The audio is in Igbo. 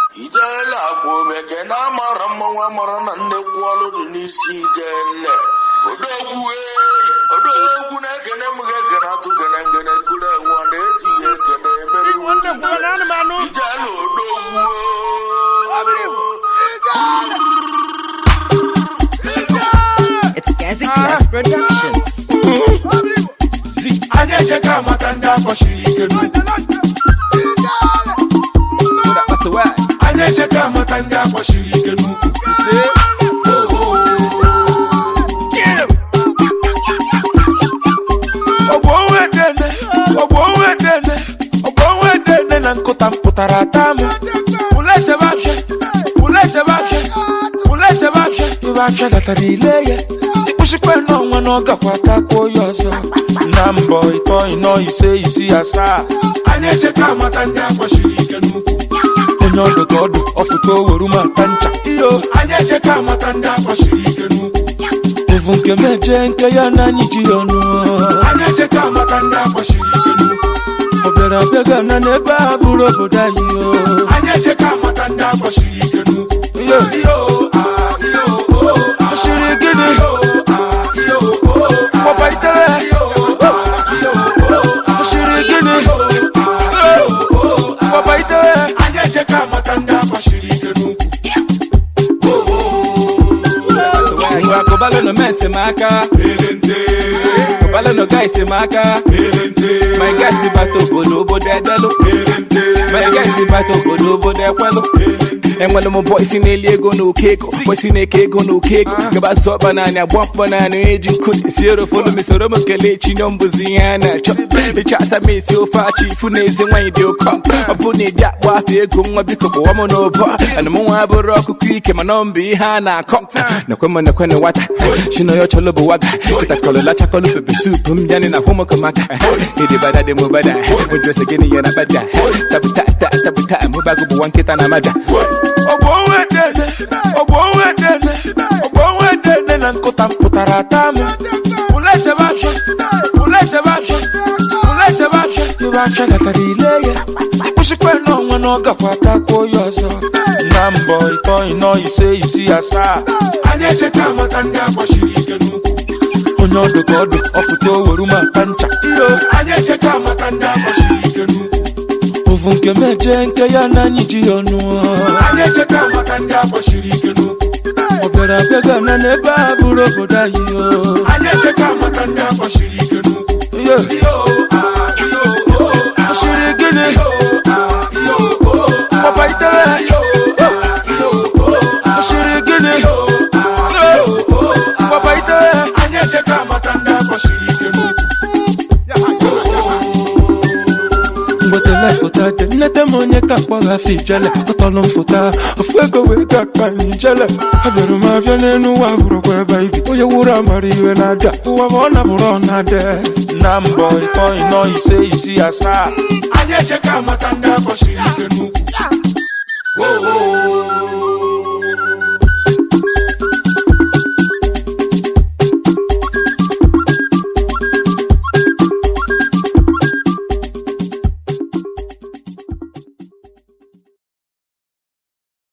ijele akwa omeke na amara mmanwụ amara na nnekwu ọlụ dị n'isi ijele odogwu ee odogwu na-ekene m ga-ekene atụ gene ngene kuru enwe ọ na-eji ya ekene emere Nwanne m gwara anụmanụ. ijele odogwu It's Gazi Clef Productions. anyị ejeka amata ndị akpọchiri ike n'ukwu anyị ejeka amata ndị akpọchiri ike n'ukwu ọgbọ onwe dene ọgbọ onwe dene ọgbọ onwe dene na nkụta mpụtara ata m pụla echebe afịa pụla echebe afịa pụla echebe afịa ibe afịa datara ile ya ịkpụchikwa n'ọnwa na ọ gakwa takwuo ya ọzọ na mbọ ịtọ ịnọ ise isi asaa anyị ejeka amata ndị akpọchiri ike n'ukwu onye ọdụ ka ọdụ ọfụta oweru ma ata ncha iyo anyị ejeka amata ndị akpọchiri ike n'ukwu evu nke meje nke ya na anyị ji ya ọnụ anyị ejeka amata ndị akpọchiri ike n'ukwu ọ bịara abịa gana n'ebe a bụrụ obodo anyị o anyị ejeka amata ndị akpọchiri ike n'ukwu iyo iyo ah, iyo oh, ah, ọsiri gịnị iyo ah, iyo oh, ah, papa itere iyo ah, iyo oh, ah, ọsiri gịnị iyo ah, iyo oh, ah. papa itere anyị ejeka amata ndị akpọchiri ike n'ukwu ngwa kụbalụ nọ mensi m aka elente kụbalụ nọ gaisi m aka elente my gaisi bata obodo obodo edelụ elente my gaisi bata obodo obodo ekwelụ enwere m bọ isi na-eli ego na oke ego bọ isi na-eke ego na oke ego gaba sọ ọkpa naanị agba mkpọ naanị eji nkụ esi erofolu m soro m kelee chinyo mbụzi ihe a na-achọ ịchọ asa m esi ofe achị ifu na ezi nwaanyị dị ụkọ ọ bụ na ịdị akpọ afọ ego nwa biko kpọwa m n'ụbọ ana m nwa bụrụ ọkụkọ ike mana ọ mbụ ihe a na-akọ nekwe m nekwe na nwata chinoyo chọlọ bụ waga kịtakọlọla chakọlụ pepe sup m yanị na hụmụkọmaka ịdị bada dị m bada ụjọsị gịnị ya na bada tabuta ta tabuta mụbago bụ nwa nkịta na maja ọgbọ onwe dene ọgbọ onwe dene ọgbọ onwe dene na nkụta mpụtara ata m pụla echebe afịa pụla echebe afịa pụla echebe afịa ibe afịa gatara ile ya ịkpụchikwa n'ọnwa na ọ gakwa takwuo ya ọzọ na mbọ ịtọ ịnọ ise isi asaa anyị ejeka amata ndị akpọchiri ike n'ukwu onye ọdụ ka ọdụ ọfụta oweru ma ata ncha iyo anyị ejeka amata ndị akpọchiri ike n'ukwu ovu nke meje nke ya na anyị ji ya ọnụ anyị ejeka amata ndị akpọchiri ike n'ukwu ọ bịara abịa gana n'ebe a bụrụ obodo anyị o anyị ejeka amata ndị akpọchiri ike n'ukwu iyo iyo ah, iyo oh, ah, ọsiri gịnị iyo ah, iyo oh, ah, papa itere iyo ah, iyo oh, ah, ọsiri gịnị iyo ah, iyo oh, ah. papa itere anyị ejeka amata ndị akpọchiri ike n'ukwu mgbetele foto dị nnete m onye ka mkpọgha afọ ijele tọtọlụ m foto a, ofu ego wee ga akpa m ijele abịara m abịa n'elu ụwa hụrụkwa ebe ibi onye wuru amara iwe na-ada ụwa ma ọ nabụrụ ọ na-ade na mbọ ịtọ ịnọ ise isi asaa anyị ejeka amata ndị akpọchiri ike n'ukwu Oh, oh, oh.